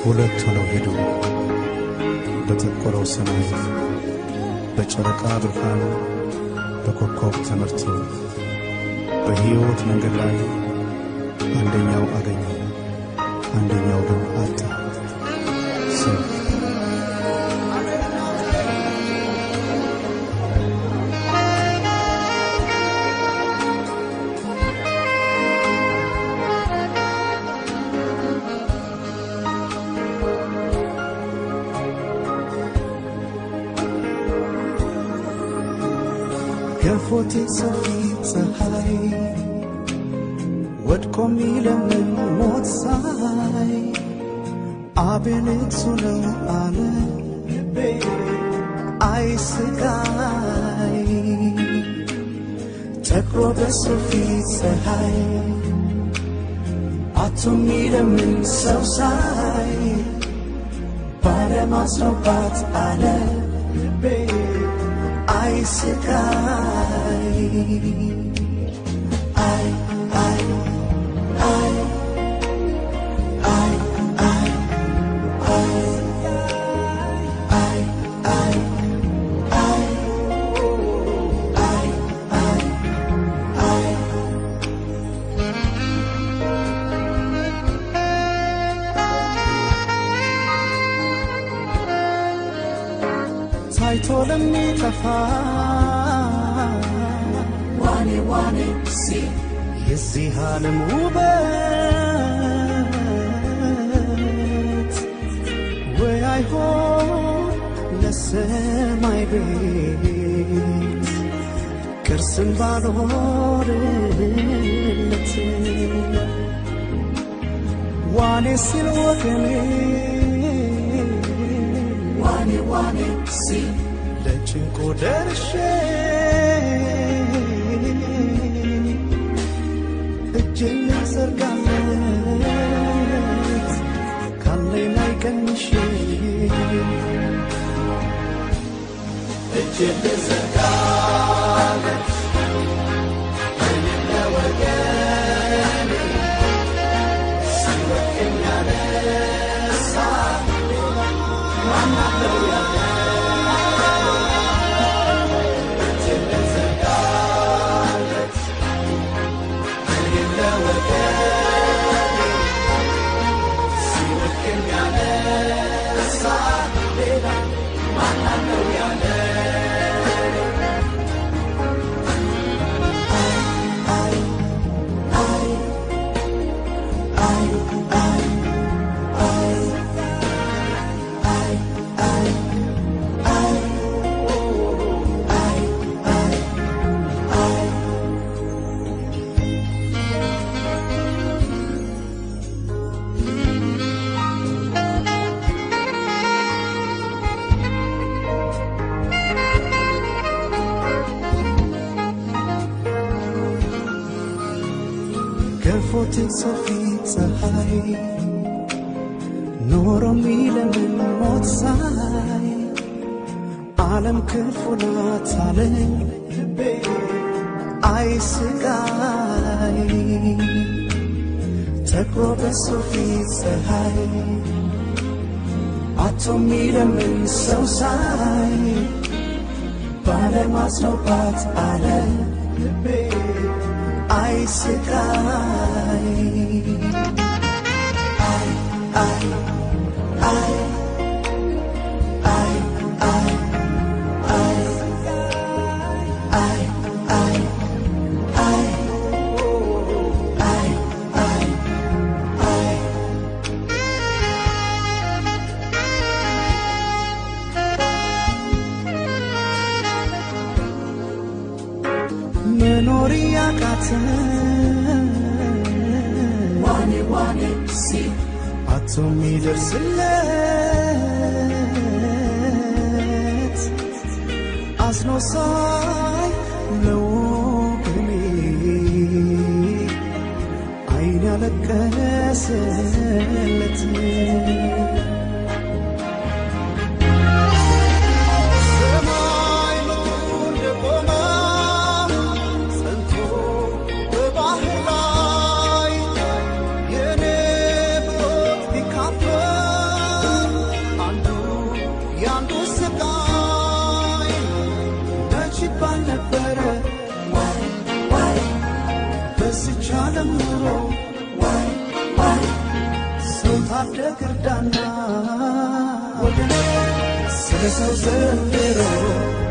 ሁለት ሆነው ሄዱ በጠቆረው ሰማይ በጨረቃ ብርሃን በኮከብ ተመርተው በሕይወት መንገድ ላይ አንደኛው አገኘ፣ አንደኛው ግን አጣ። ሰው ገፎቴ ሰፊ ፀሐይ ወድቆ ሚለምን ሞት ሳይ አቤል እሱ ነው አለ ልቤ አይ ስቃይ ጠቁሮ በሱ ፊት ፀሐይ አቶ ሚለምን ሰው ሳይ ባለማስኖባት አለ ልቤ አይ ስቃይ አይ አይ አይ አይ አይ አይ አይ አይ አይ አይ አይ አይ ታይቶ ለሚጠፋ ዋኔ ዋኔ ሲል የዚህ ዓለም ውበት ወይ አይሆን ለሰማይ ቤት ቅርስም ባልሆንለት ዋኔ ሲል ወገኔ ዋኔ ዋኔ ሲል ለጭንቆ ደርሼ እጄን ልዘርጋለት ካለኝ ላይ ቀንሼ እጄን ልዘርጋለት እኔም ለወገኔ ሲወድቅም ያነሳ ማናለው ያለ እጄን ልዘርጋለት እኔም ለወገኔ ሲወድቅም ያነሳ ሌላ ማናለው ያለ ገፎት ሰፊ ፀሐይ ኖሮ ሚለምን ሞት ሳይ ዓለም ክፉ ናት አለኝ ልቤ አይ ስቃይ ተክሮ በሱ ፊት ፀሐይ አቶ ሚለምን ሰው ሳይ ባለማስኖባት አለ ልቤ አይ ስቃይ አይ አይ አይ አይ አይ አይ አይ አይ አይ አይ አይ አይ መኖር ያቃተን ዋኔ ዋኔ ሲል አቶ ሚደርስለት አዝኖ ሳይ ለወገኔ አይን ያለቀሰለት ሰማይ ምድሩ እንደቆመ ጸንቶ በባህር ላይ የኔ ብሮት ቢካፈል ማሳደግ እርዳና ወገን ስለ ሰው ዘንድሮ